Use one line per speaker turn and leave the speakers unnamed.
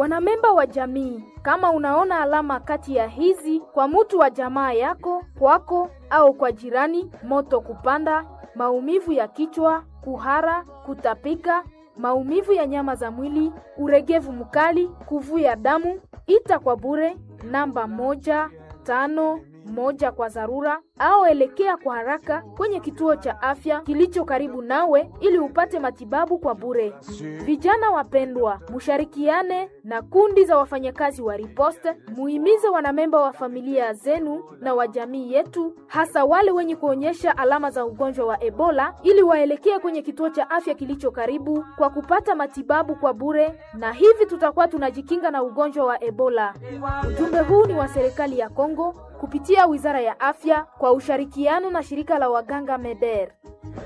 Wanamemba wa jamii, kama unaona alama kati ya hizi kwa mutu wa jamaa yako, kwako au kwa jirani: moto kupanda, maumivu ya kichwa, kuhara, kutapika, maumivu ya nyama za mwili, uregevu mkali, kuvuja damu, ita kwa bure namba moja tano moja kwa dharura au elekea kwa haraka kwenye kituo cha afya kilicho karibu nawe ili upate matibabu kwa bure. Vijana wapendwa, musharikiane na kundi za wafanyakazi wa riposte, muhimize wanamemba wa familia zenu na wa jamii yetu, hasa wale wenye kuonyesha alama za ugonjwa wa Ebola, ili waelekee kwenye kituo cha afya kilicho karibu kwa kupata matibabu kwa bure, na hivi tutakuwa tunajikinga na ugonjwa wa Ebola. Ujumbe huu ni wa serikali ya Kongo kupitia Wizara ya Afya kwa ushirikiano na shirika la waganga MEDER.